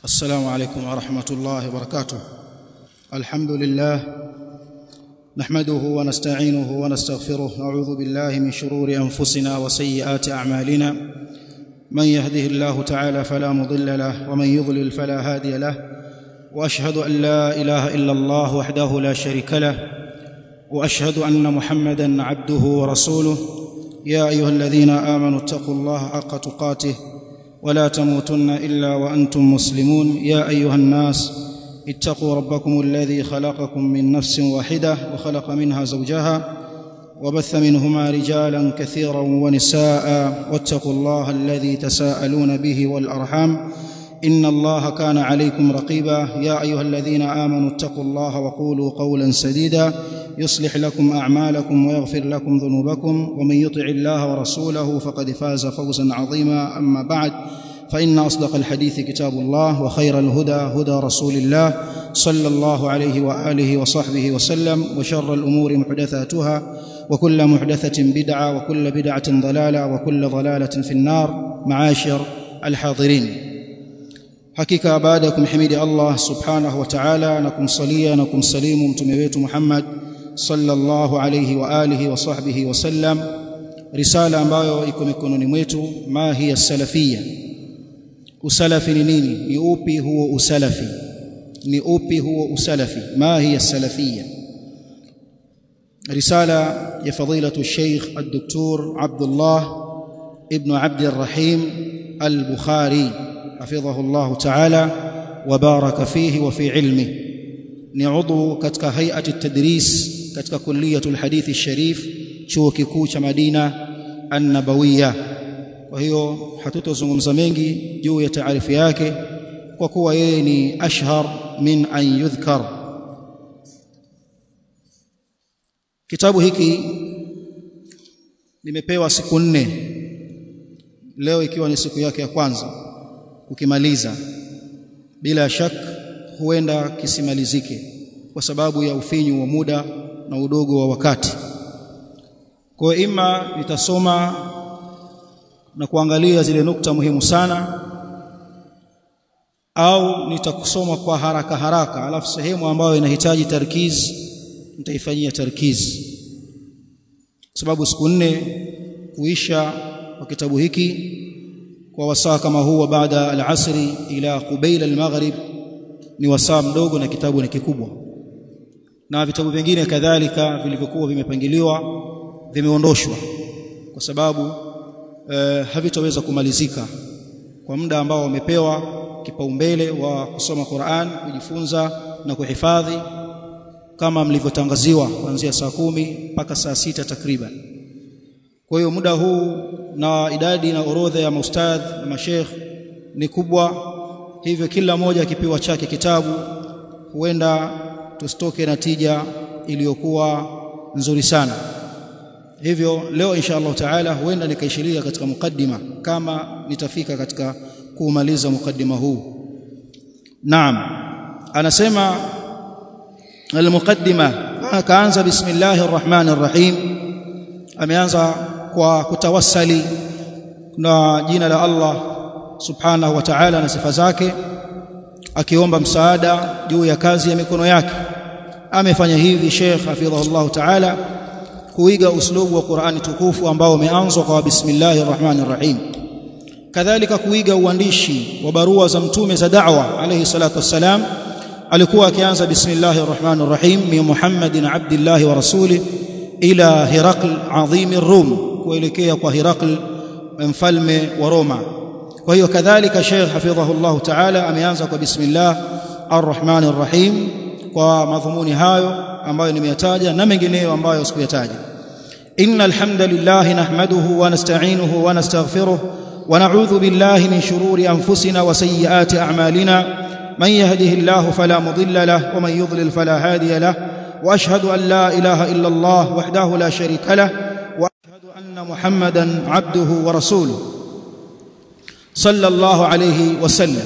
السلام عليكم ورحمة الله وبركاته الحمد لله نحمده ونستعينه ونستغفره نعوذ بالله من شرور أنفسنا وسيئات أعمالنا من يهده الله تعالى فلا مضل له ومن يضلل فلا هادي له واشهد ان لا اله الا الله وحده لا شريك له واشهد ان محمدا عبده ورسوله يا ايها الذين امنوا اتقوا الله حق تقاته ولا تموتن الا وانتم مسلمون يا ايها الناس اتقوا ربكم الذي خلقكم من نفس واحده وخلق منها زوجها وبث منهما رجالا كثيرا ونساء واتقوا الله الذي تساءلون به والارحام ان الله كان عليكم رقيبا يا ايها الذين امنوا اتقوا الله وقولوا قولا سديدا يصلح لكم اعمالكم ويغفر لكم ذنوبكم ومن يطع الله ورسوله فقد فاز فوزا عظيما اما بعد فان اصدق الحديث كتاب الله وخير الهدى هدى رسول الله صلى الله عليه واله وصحبه وسلم وشر الامور محدثاتها وكل محدثه بدعه وكل بدعه ضلاله وكل ضلاله في النار معاشر الحاضرين hakika baada ya kumhimidi Allah subhanahu wa ta'ala na kumsalia na kumsalimu mtume wetu Muhammad sallallahu alayhi wa alihi wa sahbihi wasallam risala ambayo iko mikononi mwetu ma hiya salafia usalafi ni nini ni upi huo usalafi ni upi huo usalafi ma hiya salafia risala ya fadilatu Sheikh Ad-Doktor Abdullah ibn Abd al-Rahim al-Bukhari حفظه الله تعالى وبارك فيه وفي علمه ni udhu katika hay'ati tadris katika kulliyatul hadithi sharif chuo kikuu cha Madina an-Nabawiyya kwa hiyo hatutozungumza mengi juu ya taarifu yake kwa kuwa yeye ni ashhar min an yudhkar kitabu hiki nimepewa siku nne leo ikiwa ni siku yake ya kwanza kukimaliza bila shak huenda kisimalizike kwa sababu ya ufinyu wa muda na udogo wa wakati kwa ima nitasoma na kuangalia zile nukta muhimu sana au nitakusoma kwa haraka haraka alafu sehemu ambayo inahitaji tarkiz nitaifanyia tarkiz sababu siku nne kuisha kwa kitabu hiki kwa wasaa kama huu baada al-asri ila qubaila al-maghrib ni wasaa mdogo na kitabu ni kikubwa na vitabu vingine kadhalika vilivyokuwa vimepangiliwa vimeondoshwa kwa sababu eh, havitaweza kumalizika kwa muda ambao wamepewa kipaumbele wa kusoma Qur'an kujifunza na kuhifadhi kama mlivyotangaziwa kuanzia saa kumi mpaka saa sita takriban kwa hiyo muda huu na idadi na orodha ya maustadh na mashekh ni kubwa hivyo kila mmoja akipewa chake kitabu huenda tusitoke na tija iliyokuwa nzuri sana hivyo leo insha Allah taala huenda nikaishiria katika mukaddima kama nitafika katika kuumaliza mukaddima huu naam anasema almuqaddima akaanza bismillahir rahmanir rahim ameanza kwa kutawassali na jina la Allah subhanahu wa ta'ala na sifa zake akiomba msaada juu ya kazi ya mikono yake amefanya hivi Sheikh hafidhahullah ta'ala kuiga uslubu wa Qur'ani tukufu ambao umeanzwa kwa bismillahir rahmanir rahim kadhalika kuiga uandishi wa barua za mtume za da'wa alayhi salatu wassalam alikuwa akianza bismillahir rahmanir rahim min Muhammadin abdillahi wa rasulih ila Hirakl adhim Rum kuelekea kwa Hirakl mfalme wa Roma kwa hiyo kadhalika Sheikh hafidhahullah ta'ala ameanza kwa bismillah arrahman arrahim kwa madhumuni hayo ambayo nimeyataja na mengineyo ambayo sikuyataja innal hamdalillah nahmaduhu wa nasta'inuhu wa nastaghfiruh wa na'udhu billahi min shururi anfusina wa sayyiati a'malina man yahdihillahu fala mudilla lahu wa man yudlil fala hadiya lahu واشهد ان لا اله الا الله وحده لا شريك له واشهد ان محمدا عبده ورسوله صلى الله عليه وسلم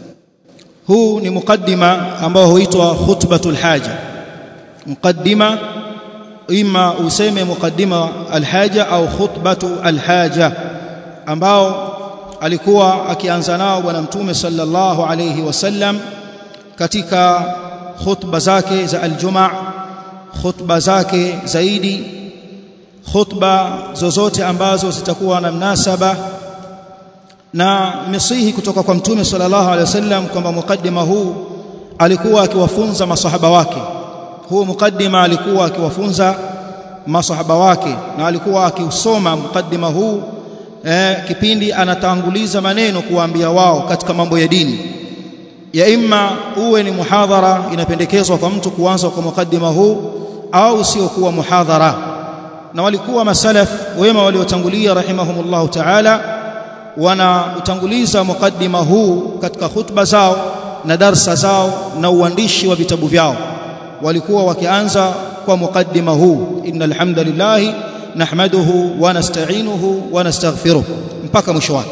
huu ni mukaddima ambao huitwa khutbatul haja mukaddima ima useme mukaddima alhaja au khutbatu alhaja ambao alikuwa akianza nao bwana mtume sallallahu alayhi wasallam katika khutba zake za aljumaa khutba zake zaidi khutba zozote ambazo zitakuwa na mnasaba na misihi kutoka kwa mtume sallallahu alaihi wasallam kwamba mukaddima huu alikuwa akiwafunza masahaba wake huu mukaddima alikuwa akiwafunza masahaba wake na alikuwa akiusoma mukaddima huu eh, kipindi anatanguliza maneno kuwaambia wao katika mambo ya dini ya imma uwe ni muhadhara inapendekezwa kwa mtu kuanza kwa mukaddima huu au sio kuwa muhadhara na walikuwa masalaf wema waliotangulia rahimahumullahu ta'ala wanautanguliza mukaddima huu katika khutba zao na darsa zao na uandishi wa vitabu vyao walikuwa wakianza kwa mukaddima huu innal hamdalillah nahmaduhu wa nasta'inuhu wa nastaghfiruh mpaka mwisho wake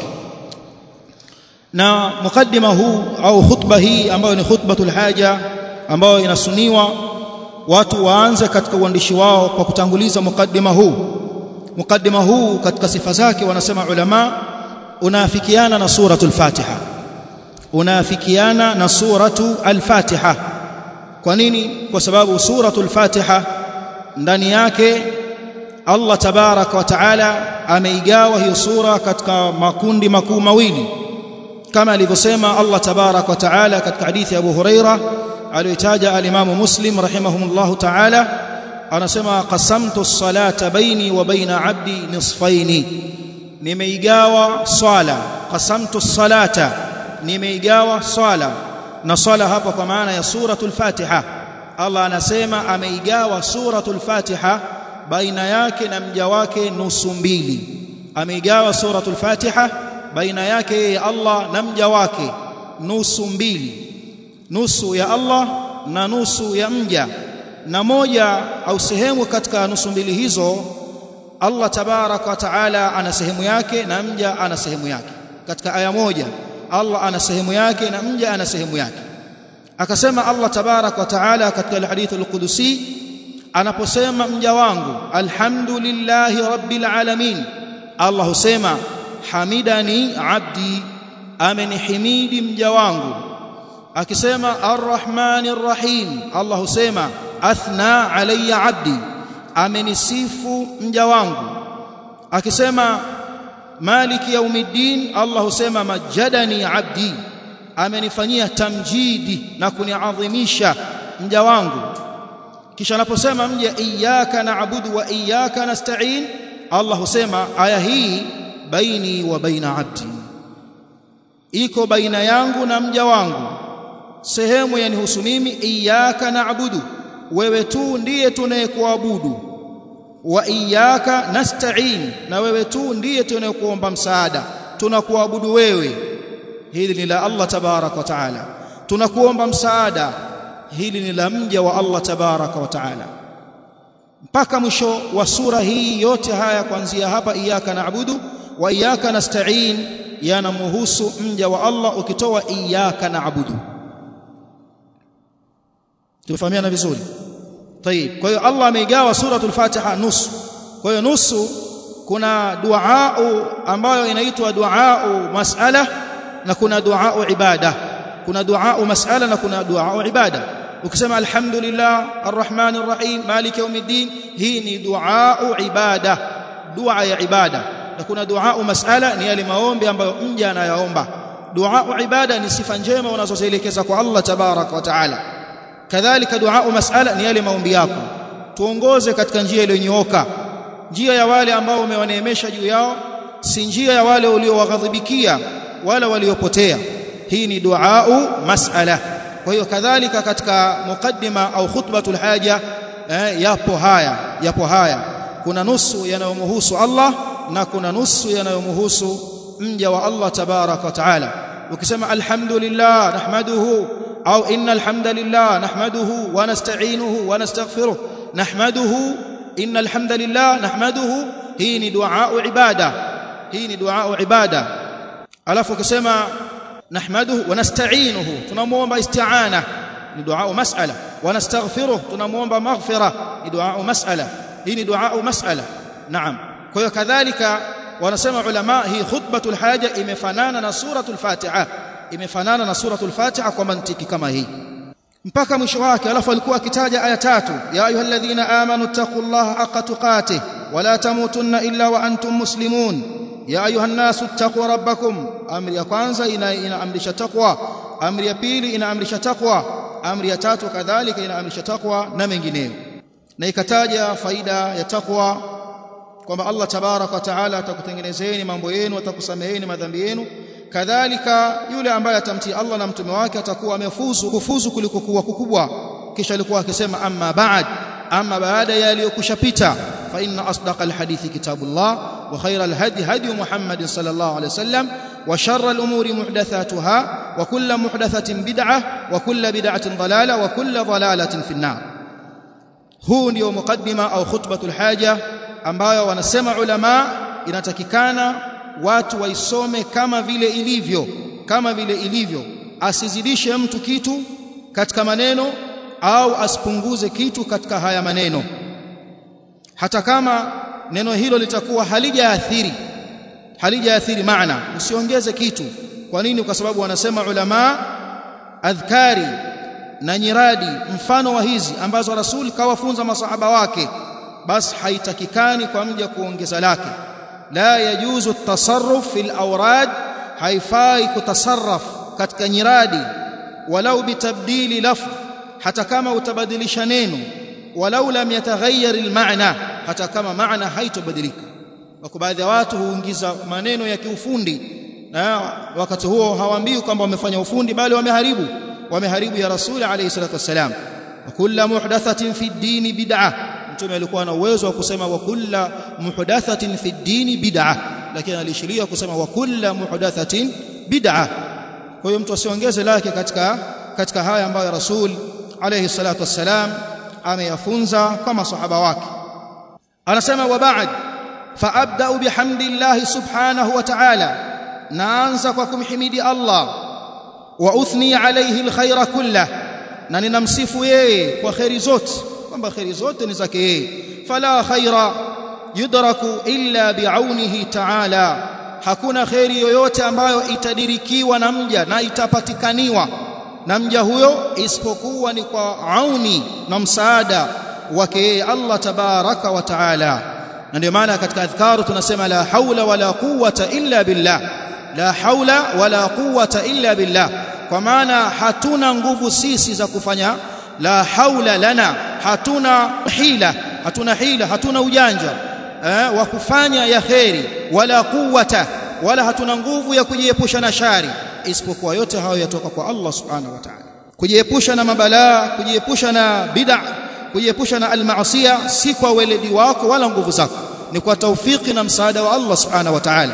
na mukaddima huu au khutba hii ambayo ni khutbatul haja ambayo inasuniwa watu waanze katika uandishi wao kwa kutanguliza mukaddima huu mukaddima huu katika sifa zake wanasema ulama unaafikiana na suratul fatiha unaafikiana na suratu al-fatiha kwa nini kwa sababu suratul fatiha ndani yake Allah tabaraka wa taala ameigawa hiyo sura katika makundi makuu mawili kama alivyosema Allah tabarak wa taala katika hadithi ya Abu Huraira aliyotaja al-Imam Muslim rahimahumullah taala anasema qasamtu as-salata baini wa baina 'abdi nisfaini nimeigawa swala qasamtu as-salata nimeigawa swala na swala hapa kwa maana ya suratul Fatiha Allah anasema ameigawa suratul Fatiha baina yake na mja wake nusu mbili ameigawa suratul Fatiha baina yake yeye Allah na mja wake nusu mbili nusu ya Allah na nusu ya mja na moja au sehemu katika nusu mbili hizo Allah tabaraka wa taala ana sehemu yake na mja ana sehemu yake katika aya moja Allah ana sehemu yake na mja ana sehemu yake akasema Allah tabaraka wa taala katika hadithi al-Qudusi anaposema mja wangu alhamdulillahi rabbil alamin Allah husema hamidani abdi amenihimidi mja wangu akisema arrahmanir rahim Allah husema athna alayya abdi amenisifu mja wangu akisema maliki yaumiddin Allah husema majadani abdi amenifanyia tamjidi na kuniadhimisha mja wangu kisha anaposema mja iyyaka na'budu wa iyyaka nasta'in Allah husema aya hii baini wa baina abdi iko baina yangu na mja wangu sehemu yanihusu mimi iyyaka na'budu wewe tu ndiye tunayekuabudu wa iyyaka nasta'in na wewe tu ndiye tunayekuomba msaada tunakuabudu wewe hili ni la Allah tabarak wa taala tunakuomba msaada hili ni la mja wa Allah tabarak wa taala mpaka mwisho wa sura hii yote haya kuanzia hapa iyyaka na'budu wa iyyaka nasta'in yanamhusu mja wa Allah ukitoa iyyaka na'budu tufahamiana vizuri طيب kwa hiyo Allah ameigawa suratul Fatiha nusu kwa hiyo nusu kuna dua ambayo inaitwa dua mas'ala na kuna dua ibada kuna dua mas'ala na kuna dua ibada ukisema alhamdulillah arrahmanir rahim maliki yawmiddin hii ni dua ibada dua ya ibada na kuna dua mas'ala ni yale maombi ambayo mja anayaomba dua ibada ni sifa njema unazozielekeza kwa Allah tabarak wa taala kadhalika dua mas'ala ni yale maombi yako tuongoze katika njia iliyonyooka njia ya wale ambao umewaneemesha juu yao si njia ya wale uliowaghadhibikia wala waliopotea hii ni dua mas'ala kwa hiyo kadhalika katika mukaddima au khutbatul haja eh, yapo haya yapo haya kuna nusu yanayomhusu Allah na kuna nusu yanayomhusu mja wa Allah tabarak wa taala ukisema alhamdulillah nahmaduhu au innal hamdalillah nahmaduhu wa nasta'inuhu wa nastaghfiruh nahmaduhu innal hamdalillah nahmaduhu hii ni dua ibada hii ni dua ibada alafu ukisema nahmaduhu wa nasta'inuhu tunamuomba isti'ana ni dua mas'ala wa nastaghfiruh tunamuomba maghfira ni dua mas'ala hii ni dua mas'ala naam kwa hiyo kadhalika wanasema ulama hii khutbatul haja imefanana na suratul fatiha imefanana na suratul fatiha kwa mantiki kama hii mpaka mwisho wake alafu alikuwa akitaja aya tatu ya ayyuhalladhina amanu taqullaha haqqa tuqatih wala tamutunna illa wa antum muslimun ya ayuhan nasu taqwa rabbakum amri ya kwanza inaamrisha taqwa amri ya pili inaamrisha taqwa amri ya tatu kadhalika inaamrisha taqwa na mengineyo na ikataja faida ya taqwa kwamba Allah tabarak wa taala atakutengenezeni mambo yenu atakusameheni madhambi yenu kadhalika yule ambaye atamtii Allah na mtume wake atakuwa amefuzu kufuzu kuliko kuwa kukubwa kisha alikuwa akisema amma ba'd amma baada ya yaliyokushapita fa inna asdaqal hadithi kitabullah wa khayral hadi hadi Muhammad sallallahu alayhi wasallam wa sharral umuri muhdathatuha wa kullu muhdathatin bid'ah wa kullu bid'atin dalalah wa kullu dalalatin fi an-nar huu ndio mukaddima au khutbatul haja ambayo wanasema ulama inatakikana watu waisome kama vile ilivyo kama vile ilivyo asizidishe mtu kitu katika maneno au asipunguze kitu katika haya maneno hata kama neno hilo litakuwa halijaathiri halijaathiri maana usiongeze kitu kwa nini kwa sababu wanasema ulama adhkari na nyiradi mfano wa hizi ambazo rasul kawafunza masahaba wake basi haitakikani kwa mja kuongeza lake la yajuzu tasarruf fil awrad haifai kutasarraf katika nyiradi walau bitabdili lafz hata kama utabadilisha neno walau lam yataghayyar almaana hata kama maana haitobadilika wako baadhi ya watu huingiza maneno ya kiufundi na wakati huo hawaambii kwamba wamefanya ufundi bali wameharibu wameharibu ya rasuli alayhi salatu wasalam wa kullu muhdathatin fi dini bid'ah mtume alikuwa na uwezo wa kusema wa kullu muhdathatin fi dini bid'ah lakini alishiria kusema wa kullu muhdathatin bid'ah kwa hiyo mtu asiongeze lake katika katika haya ambayo rasul alayhi salatu wassalam ameyafunza kwa masahaba wake anasema wa ba'd fa abda bihamdillah subhanahu wa ta'ala naanza kwa kumhimidi Allah wa uthni alayhi alkhaira kullah na ninamsifu yeye kwa khairi zote kwamba khairi zote ni zake yeye fala khaira yudraku illa bi'aunihi ta'ala hakuna khairi yoyote ambayo itadirikiwa na mja na itapatikaniwa na mja huyo isipokuwa ni kwa auni na msaada wake yeye Allah tabaraka wa taala na ndio maana katika adhkaru tunasema la haula wala quwwata illa billah la haula wala quwwata illa billah kwa maana hatuna nguvu sisi za kufanya la haula lana hatuna hila hatuna hila hatuna ujanja eh, wa kufanya ya kheri wala quwwata wala hatuna nguvu ya kujiepusha na shari isipokuwa yote hayo yatoka kwa Allah subhanahu wa ta'ala kujiepusha na mabalaa kujiepusha na bid'a kujiepusha na almaasiya si kwa weledi wako wala nguvu zako ni kwa taufiki na msaada wa Allah subhanahu wa ta'ala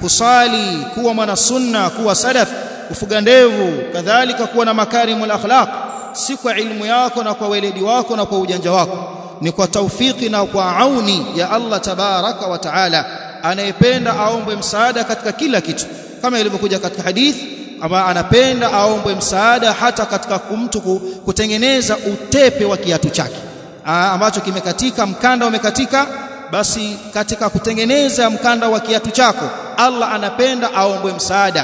kusali kuwa mwana sunna kuwa salaf kufuga ndevu kadhalika kuwa na makarimul akhlaq si kwa ilmu yako na kwa weledi wako na kwa ujanja wako ni kwa taufiki na kwa auni ya Allah tabaraka wa taala anayependa aombwe msaada katika kila kitu kama ilivyokuja katika hadithi ama anapenda aombwe msaada hata katika mtu kutengeneza utepe wa kiatu chake ambacho kimekatika mkanda umekatika basi katika kutengeneza mkanda wa kiatu chako Allah anapenda aombwe msaada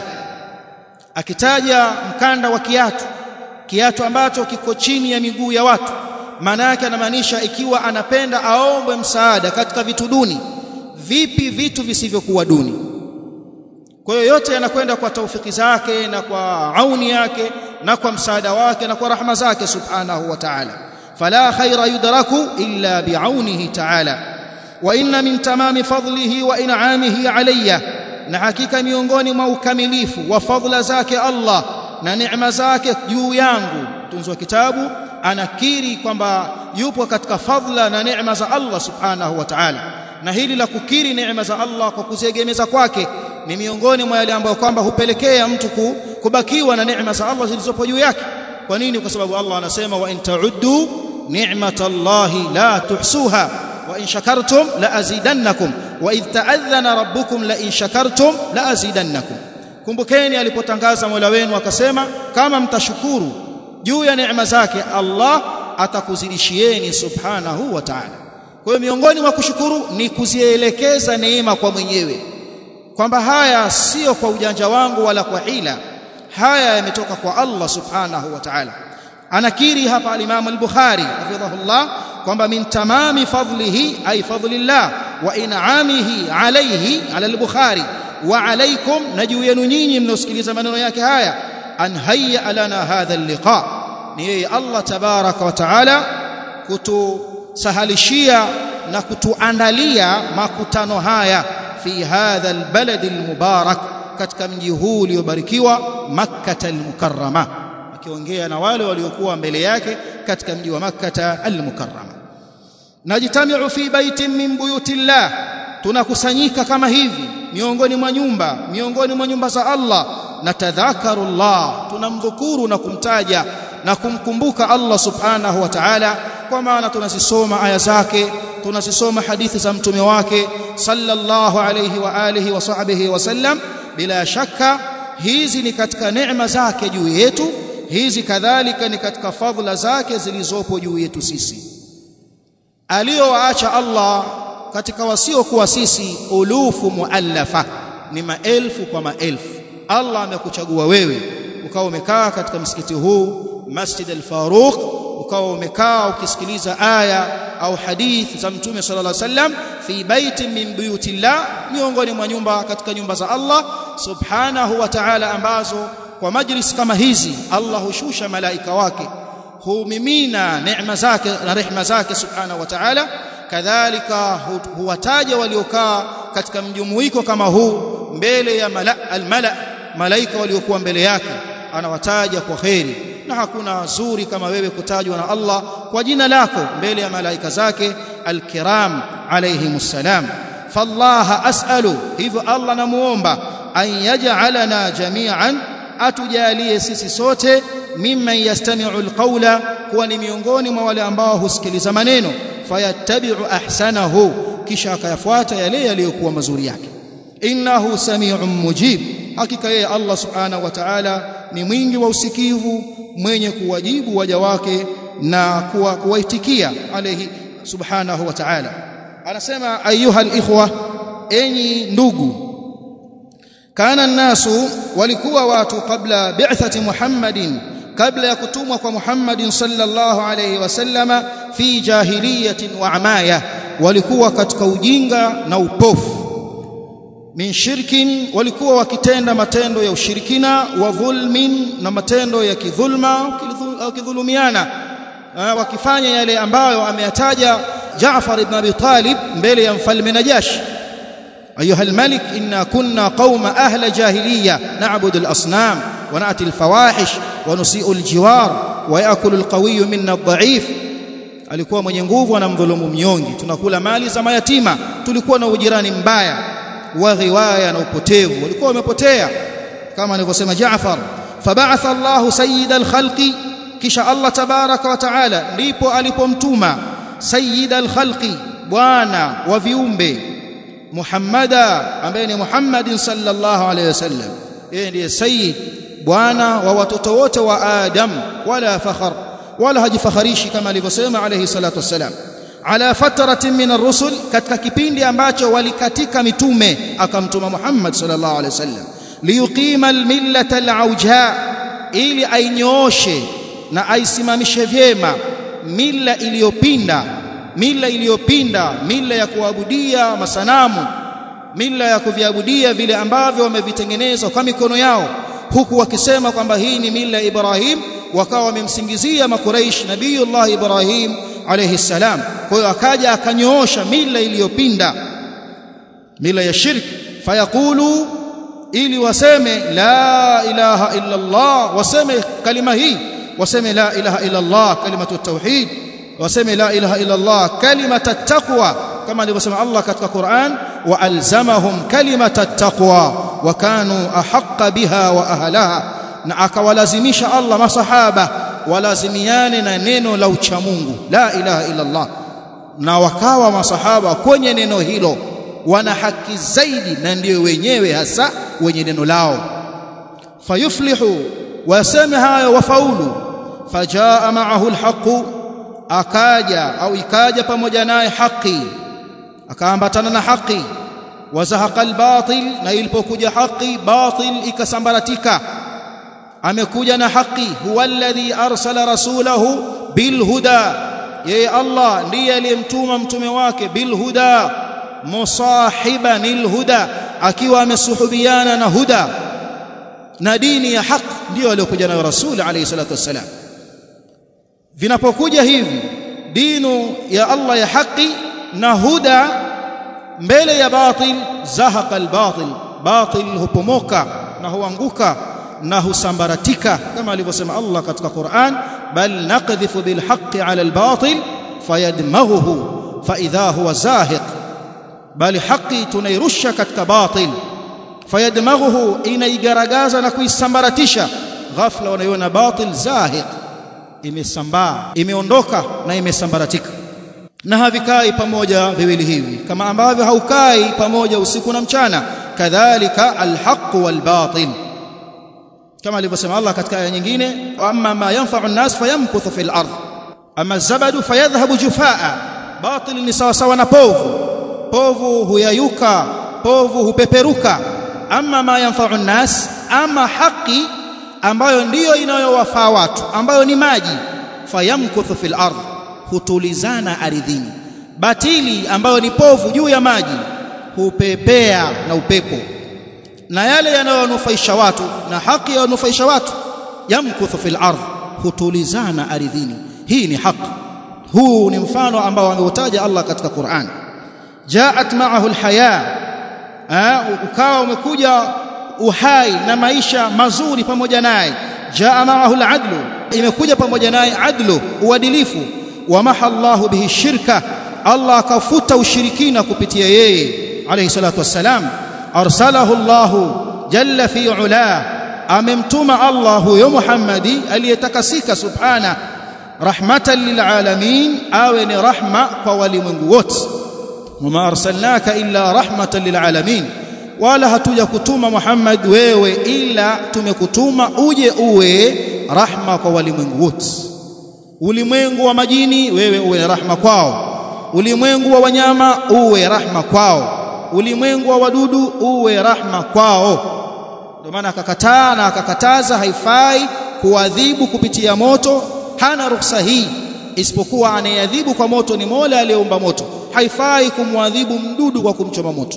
akitaja mkanda wa kiatu kiatu ambacho kiko chini ya miguu ya watu maana yake anamaanisha ikiwa anapenda aombwe msaada katika vitu duni vipi vitu visivyokuwa duni kwa hiyo yote yanakwenda kwa taufiki zake na kwa auni yake na kwa msaada wake na kwa rahma zake subhanahu wa ta'ala fala khaira yudraku illa bi'aunihi ta'ala wa inna min tamami fadlihi wa in'amihi alayya na hakika miongoni mwa ukamilifu wa fadla zake Allah na neema zake juu yangu tunzi wa kitabu anakiri kwamba yupo katika fadla na neema za Allah subhanahu wa ta'ala na hili la kukiri neema za Allah kwa kuziegemeza kwake ni miongoni mwa yale ambayo kwamba hupelekea mtu kubakiwa na neema za Allah zilizopo juu yake kwa nini kwa sababu Allah anasema wa in ta'uddu ni'matallahi la tuhsuha wa in shakartum la azidannakum wa idh ta'adhana rabbukum la in shakartum la azidannakum kumbukeni alipotangaza Mola wenu akasema kama mtashukuru juu ya neema zake Allah atakuzidishieni subhanahu wa ta'ala kwa hiyo miongoni mwa kushukuru ni kuzielekeza neema kwa mwenyewe kwamba haya sio kwa ujanja wangu wala kwa hila haya yametoka kwa Allah subhanahu wa ta'ala anakiri hapa al-Imam al-Bukhari hafidhahullah kwamba min tamami fadlihi ay fadlillah wa in'amihi alayhi ala al-Bukhari wa alaykum na juu yenu nyinyi mnaosikiliza maneno yake haya an hayya lana hadha al-liqa ni yeye Allah tabaraka wa taala kutusahalishia na kutuandalia makutano haya fi hadha al-balad al-mubarak katika mji huu uliobarikiwa makkah al-mukarrama akiongea na wale waliokuwa mbele yake katika mji wa makkah al-mukarrama najitamiu fi baitin min buyutillah tunakusanyika kama hivi miongoni mwa nyumba miongoni mwa nyumba za Allah na tadhakarullah tunamdhukuru na kumtaja na kumkumbuka Allah subhanahu wa ta'ala kwa maana tunazisoma aya zake tunazisoma hadithi za mtume wake sallallahu alayhi wa alihi wa sahbihi wasallam bila shaka hizi ni katika neema zake juu yetu hizi kadhalika ni katika fadhila zake zilizopo juu yetu sisi aliyowaacha Allah katika wasiokuwa sisi ulufu muallafa ni maelfu kwa maelfu Allah amekuchagua wewe ukawa umekaa katika msikiti huu Masjid al-Faruq ukawa umekaa ukisikiliza aya au hadith za Mtume sallallahu alaihi wasallam fi baitin min buyutillah miongoni mwa nyumba katika nyumba za Allah subhanahu wa ta'ala ambazo kwa majlis kama hizi Allah hushusha malaika wake humimina neema zake na rehema zake subhanahu wa ta'ala kadhalika huwataja waliokaa katika mjumuiko kama huu mbele ya mala almala malaika waliokuwa mbele yake anawataja kwa kheri na hakuna zuri kama wewe kutajwa na Allah kwa jina lako mbele ya malaika zake alkiram alayhimus salam fallaha as'alu hivyo Allah namuomba an yaj'alana jami'an atujalie sisi sote mimman yastami'u alqawla kuwa ni miongoni mwa wale ambao husikiliza maneno fayattabi'u ahsanahu kisha akayafuata yale yaliyokuwa mazuri yake innahu sami'un mujib hakika yeye Allah subhanahu wa ta'ala ni mwingi wa usikivu mwenye kuwajibu waja wake na kuwa kuwaitikia alayhi subhanahu wa ta'ala anasema ayuha alikhwa enyi ndugu kana nasu walikuwa watu kabla bi'thati Muhammadin kabla ya kutumwa kwa Muhammadin sallallahu alayhi wasallama fi jahiliyatin wa amaya walikuwa katika ujinga na upofu min shirkin walikuwa wakitenda matendo ya ushirikina wa dhulmin na matendo ya kidhulma wakidhulumiana wakifanya yale ambayo ameyataja Jaafar ibn Abi Talib mbele ya mfalme Najashi أيها الملك إنا كنا قوم أهل جاهلية نعبد الأصنام ونأتي الفواحش ونسيء الجوار ويأكل القوي منا الضعيف alikuwa mwenye nguvu anamdhulumu mnyonge tunakula mali za mayatima tulikuwa na ujirani mbaya wa ghiwaya na upotevu walikuwa wamepotea kama alivyosema Jaafar fab'atha Allahu sayyidal khalqi kisha Allah tabaraka wa taala ndipo alipomtuma sayyidal khalqi bwana wa viumbe Muhammada ambaye ni Muhammadin sallallahu alayhi wasallam yeye ndiye sayyid bwana wa watoto wote wa Adam wala fakhar wala hajifakharishi kama alivyosema alayhi salatu wassalam ala fatratin min ar-rusul katika kipindi ambacho walikatika mitume akamtuma Muhammad sallallahu alayhi wasallam liyuqima al-millata al-auja ili ainyooshe na aisimamishe vyema mila iliyopinda mila iliyopinda mila ya kuabudia masanamu mila ya kuviabudia vile ambavyo wamevitengeneza kwa mikono yao huku wakisema kwamba hii ni mila ya Ibrahim wakawa wamemsingizia makuraish nabiyullah Ibrahim alayhi salam kwa hiyo akaja akanyoosha mila iliyopinda mila ya shirki fayaqulu ili waseme la ilaha illa Allah waseme kalima hii waseme la ilaha illa Allah kalimatu tauhid waseme la ilaha illa Allah kalimata taqwa kama alivyosema Allah katika Qur'an wa alzamahum kalimata taqwa wa kanu ahqqa biha wa ahlaha na akawalazimisha Allah masahaba walazimiane na neno la uchamungu la ilaha illa Allah na wakawa masahaba kwenye neno hilo wana haki zaidi na ndio wenyewe hasa wenye neno lao fayuflihu waseme hayo wafaulu fajaa ma'ahu alhaqu akaja au ikaja pamoja naye haki akaambatana na haki wazahaqa albatil na ilipokuja haki batil ikasambaratika amekuja na haki huwa alladhi arsala rasulahu bilhuda yeye Allah ndiye aliyemtuma mtume wake bilhuda musahiban alhuda akiwa amesuhubiana na huda na dini ya haki ndio aliyokuja nayo rasul alayhi salatu wassalam vinapokuja hivi dinu ya Allah ya haki na huda mbele ya batil zahaqa albatil batil hupomoka na huanguka na husambaratika kama alivyosema Allah katika Qur'an bal naqdhifu bil haqqi ala al batil fayadmaghuhu fa idha huwa zahiq bali haki tunairusha katika batil fayadmaghuhu inaigaragaza na kuisambaratisha ghafla wanaiona batil zahiq imesambaa imeondoka na imesambaratika na havikai pamoja viwili hivi kama ambavyo haukai pamoja usiku na mchana kadhalika alhaq walbatil kama alivyosema Allah katika aya nyingine amma ma yanfa'u an-nas fayamkuthu fil ard amma zabadu fayadhhabu jufaa batil ni sawa sawa na povu povu huyayuka povu hupeperuka amma ma yanfa'u an-nas ama haki ambayo ndiyo inayowafaa watu ambayo ni maji fayamkuthu fil ard hutulizana ardhini batili ambayo ni povu juu ya maji hupepea na upepo na yale yanayonufaisha watu na haki yanayonufaisha watu yamkuthu fil ardh hutulizana ardhini hii ni haki huu ni mfano ambao ameutaja Allah katika Qur'an jaat ma'ahu alhaya ukawa umekuja uhai na maisha mazuri pamoja naye jaa ma'ahu aladlu imekuja pamoja naye adlu uadilifu wa mahallahu bihi shirka Allah akafuta ushirikina kupitia yeye alayhi salatu wassalam arsalahu Allah jalla fi ula amemtuma Allah huyo Muhammadi aliyetakasika subhana rahmatan lilalamin awe ni rahma kwa walimwengu wote wama arsalnaka illa rahmatan lilalamin wala hatuja kutuma Muhammad wewe ila tumekutuma uje uwe rahma kwa walimwengu wote ulimwengu wa majini wewe uwe rahma kwao ulimwengu wa wanyama uwe rahma kwao ulimwengu wa wadudu uwe rahma kwao ndio maana akakataa na akakataza haifai kuadhibu kupitia moto hana ruhusa hii isipokuwa anayeadhibu kwa moto ni Mola aliyeumba moto haifai kumwadhibu mdudu kwa kumchoma moto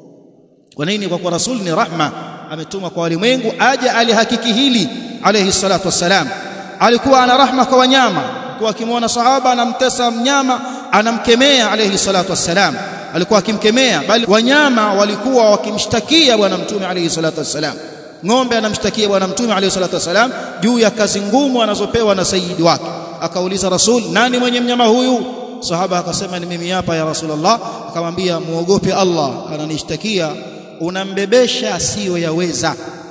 kwa nini kwa kuwa rasul ni rahma ametuma kwa walimwengu aje alihakiki hili alayhi salatu wassalam alikuwa ana rahma kwa wanyama alikuwa akimwona sahaba anamtesa mnyama anamkemea alayhi salatu wassalam alikuwa akimkemea bali wanyama walikuwa wakimshtakia bwana mtume alayhi salatu wassalam ng'ombe anamshtakia bwana mtume alayhi salatu wassalam juu ya kazi ngumu anazopewa na sayyidi wake akauliza rasul nani mwenye mnyama huyu sahaba akasema ni mimi hapa ya rasulullah akamwambia muogope Allah ananishtakia unambebesha asiyoyaweza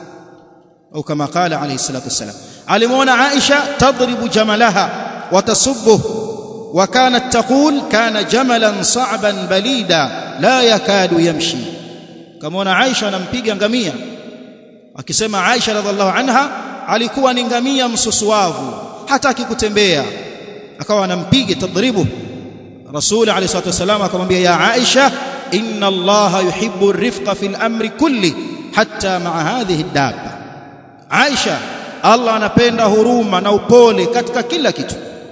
au kama qala alayhi salatu wassalam alimuona Aisha tadribu jamalaha watasubbuh وكانت تقول كان جملا صعبا بليدا لا يكاد يمشي كما عائشه anampiga ngamia akisema Aisha radhiallahu anha alikuwa ni ngamia msusuavu hataki kutembea akawa anampiga tadribu rasul alayhi salatu wasallam akamwambia ya Aisha inna Allah yuhibbu ar-rifqa fil amri kulli hatta ma'a hadhihi ad-dabba Aisha Allah anapenda huruma na upole katika kila kitu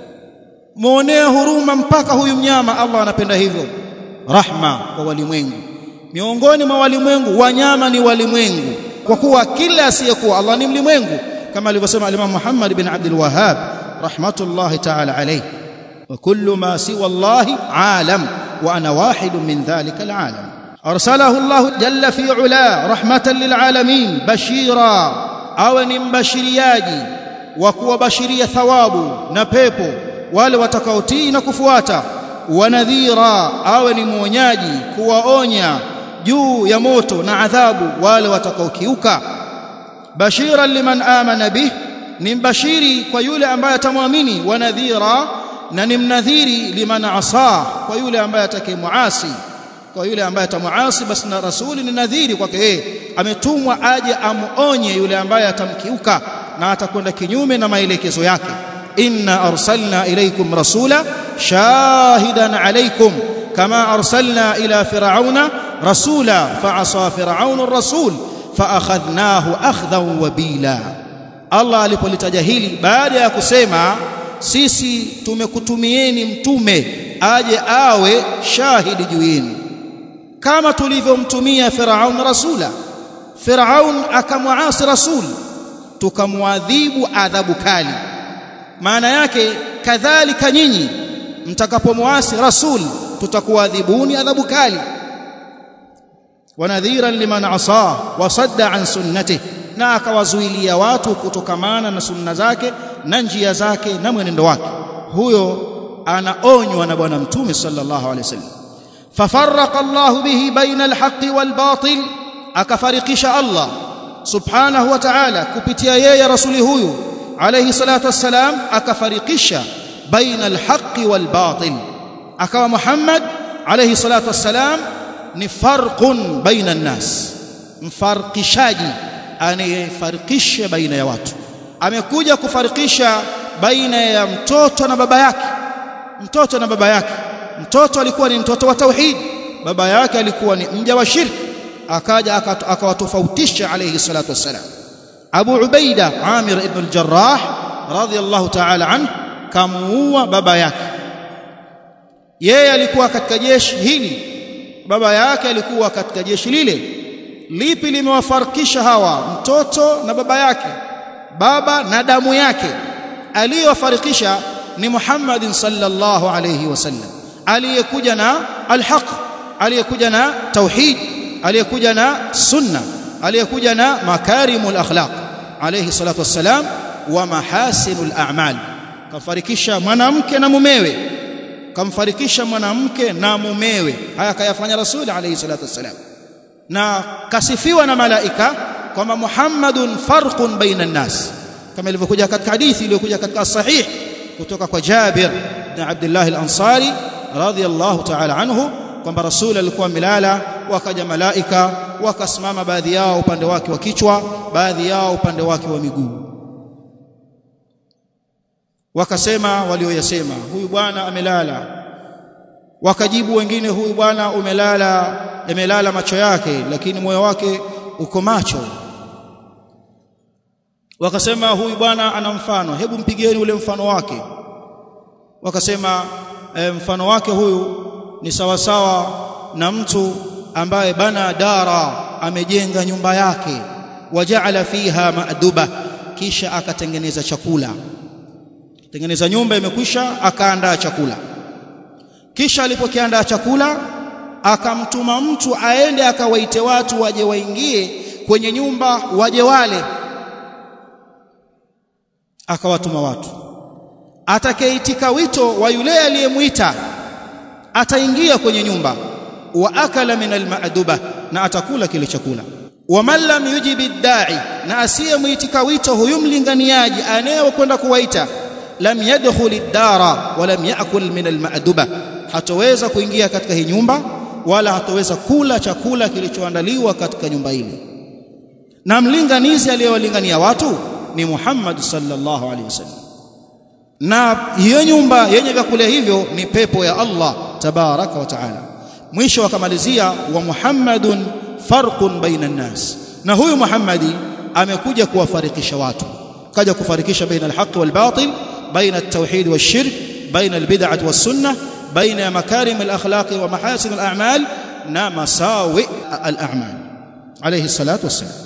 muonea huruma mpaka huyu mnyama Allah anapenda hivyo rahma kwa walimwengu miongoni mwa walimwengu wanyama ni walimwengu kwa kuwa kila asiyekuwa Allah ni mlimwengu kama alivyosema Imam Muhammad bin Abdul Wahhab rahmatullahi ta'ala alayhi wa kullu ma siwa Allah alam wa ana wahid min dhalika alalam arsalahu Allah jalla fi ula rahmatan lilalamin bashira awe ni mbashiriaji wa kuwabashiria thawabu na pepo wale watakaotii na kufuata wanadhira awe ni mwonyaji kuwaonya juu ya moto na adhabu wale watakaokiuka bashiran liman amana bih ni mbashiri kwa yule ambaye atamwamini wanadhira na ni mnadhiri liman asa kwa yule ambaye atakayemuasi kwa yule ambaye atamuasi basi na rasuli ni nadhiri kwake yeye ametumwa aje amuonye yule ambaye atamkiuka na atakwenda kinyume na maelekezo yake إنا أرسلنا إليكم رسولا شاهدا عليكم كما أرسلنا إلى فرعون rasula fa'asa fir'aun ar-rasul fa'akhadhnahu akhdhan wabila Allah alipolitaja hili baada ya kusema sisi tumekutumieni mtume aje awe shahidi juu yenu kama tulivyomtumia Firaun rasula Firaun akamwasi rasul tukamwadhibu adhabu kali maana yake kadhalika nyinyi mtakapomwasi rasul tutakuadhibuni adhabu kali wanadhiran liman asa wasadda an sunnatihi na akawazuilia watu kutokamana na sunna zake na njia zake na mwenendo wake huyo anaonywa na bwana mtume sallallahu alaihi wasallam fafarraqa Allah bihi baina alhaqqi walbatil akafarikisha Allah subhanahu wa ta'ala kupitia yeye rasuli huyu alayhi salatu wassalam akafarikisha baina alhaqqi walbatil akawa Muhammad alayhi salatu wassalam ni farqun baina an-nas mfarqishaji anayefarikisha baina ya watu amekuja kufarikisha baina ya mtoto na baba yake mtoto na baba yake mtoto alikuwa ni mtoto wa tauhid baba yake alikuwa ni mja wa shirki akaja akawatofautisha alayhi salatu wassalam Abu Ubaida Amir ibn al-Jarrah radiyallahu ta'ala anhu kamuua baba yake yeye alikuwa katika jeshi hili baba yake alikuwa katika jeshi lile lipi limewafarikisha hawa mtoto na baba yake baba na damu yake aliyowafarikisha ni Muhammadin sallallahu alayhi wasallam aliyekuja na alhaq aliyekuja na tauhid aliyekuja na sunna aliyekuja na makarimul akhlaq alayhi salatu wassalam wa mahasinul a'mal kafarikisha mwanamke na mumewe kamfarikisha mwanamke na mumewe haya kayafanya rasuli alayhi salatu wassalam na kasifiwa na malaika kwamba Muhammadun farqun baina nas kama ilivyokuja katika hadithi iliyokuja katika sahih kutoka kwa Jabir na Abdullah al-Ansari radhiyallahu ta'ala anhu kwamba rasul alikuwa milala wakaja malaika wakasimama baadhi yao upande wake wa kichwa baadhi yao upande wake wa miguu wakasema walioyasema huyu bwana amelala wakajibu wengine huyu bwana umelala yamelala macho yake lakini moyo wake uko macho wakasema huyu bwana ana mfano hebu mpigeni ule mfano wake wakasema e, mfano wake huyu ni sawa sawa na mtu ambaye bana dara amejenga nyumba yake wajaala fiha maaduba kisha akatengeneza chakula tengeneza nyumba imekwisha akaandaa chakula kisha alipokiandaa chakula akamtuma mtu aende akawaite watu waje waingie kwenye nyumba waje wale akawatuma watu atakayeitika wito wa yule aliyemwita ataingia kwenye nyumba wa akala min almaduba na atakula kile chakula wa man lam yujibi dai na asiyemwitika wito huyu mlinganiaji anayekwenda kuwaita lam yadkhul ad-dara wa lam ya'kul min al-ma'duba hatoweza kuingia katika hii nyumba wala hatoweza kula chakula kilichoandaliwa katika nyumba ile na mlinganizi aliyewalingania watu ni Muhammad sallallahu alaihi wasallam na hiyo nyumba yenye vyakula hivyo ni pepo ya Allah tabaraka wa taala mwisho akamalizia wa Muhammadun farqun baina nas na huyu Muhammadi amekuja kuwafarikisha watu kaja kufarikisha baina al-haqq wal-batil baina at-tauhid wash-shirk baina al-bid'ah was-sunnah baina makarim al-akhlaq wa mahasin al-a'mal na masawi al-a'mal alayhi salatu wassalam